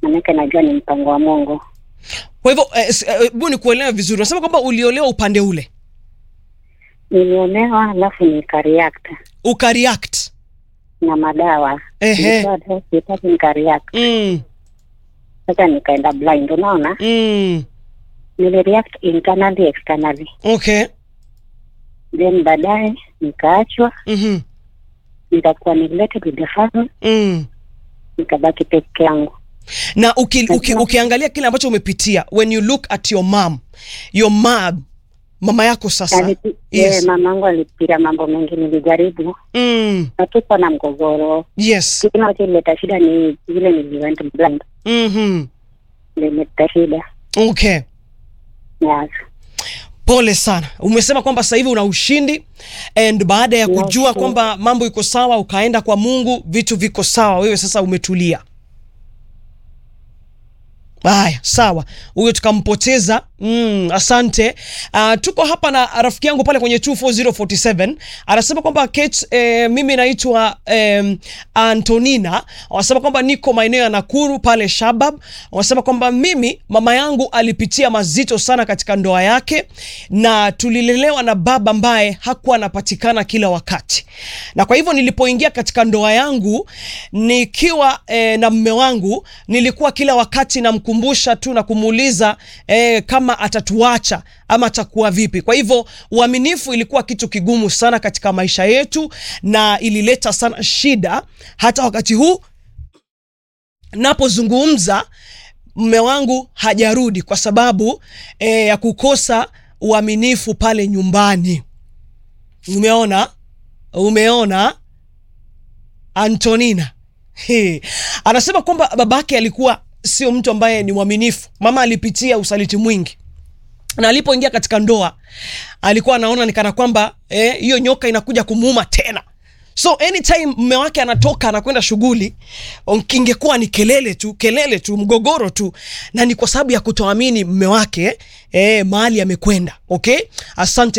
manake najua ni mpango wa Mungu. Kwa hivyo eh, s- eh, hebu nikuelewe vizuri, unasema kwamba uliolewa upande ule Nilionewa alafu nikareact ukareact. na madawa Ehe. Nilitoa dose, sitaki nikareact. Mm, Sasa nikaenda blind, unaona, mm, nilireact internally externally, okay. then baadaye nikaachwa, Mhm, nikakuwa neglected with the family, mm. nikabaki peke yangu. na uki, uki, ukiangalia kile ambacho umepitia when you look at your mom your mom mama yako sasa Alipi- yes. eh, mamangu alipitia mambo mengi, nilijaribu mm, natupa na mgogoro. yes Kitu kinacholeta shida ni vile niliwent blind, mm-hmm. nilileta shida okay yes. pole sana umesema kwamba sasa hivi una ushindi and baada ya kujua Nashukuru. kwamba mambo iko sawa ukaenda kwa mungu vitu viko sawa wewe sasa umetulia haya sawa huyo tukampoteza mm, asante uh, tuko hapa na rafiki yangu pale kwenye 24047 anasema kwamba Kate, eh, mimi naitwa eh, antonina wanasema kwamba niko maeneo ya nakuru pale shabab wanasema kwamba mimi mama yangu alipitia mazito sana katika ndoa yake na tulilelewa na baba ambaye hakuwa anapatikana kila wakati na kwa hivyo nilipoingia katika ndoa yangu nikiwa eh, na mme wangu nilikuwa kila wakati namkumbusha tu na kumuuliza eh, kama atatuacha ama atakuwa vipi kwa hivyo uaminifu ilikuwa kitu kigumu sana katika maisha yetu na ilileta sana shida hata wakati huu napozungumza mme wangu hajarudi kwa sababu e, ya kukosa uaminifu pale nyumbani umeona umeona antonina He. anasema kwamba babake alikuwa sio mtu ambaye ni mwaminifu mama alipitia usaliti mwingi na alipoingia katika ndoa alikuwa anaona ni kana kwamba eh, hiyo nyoka inakuja kumuuma tena so anytime mme wake anatoka anakwenda shughuli ingekuwa ni kelele tu kelele tu mgogoro tu na ni kwa sababu ya kutoamini mme wake eh, mahali amekwenda okay asante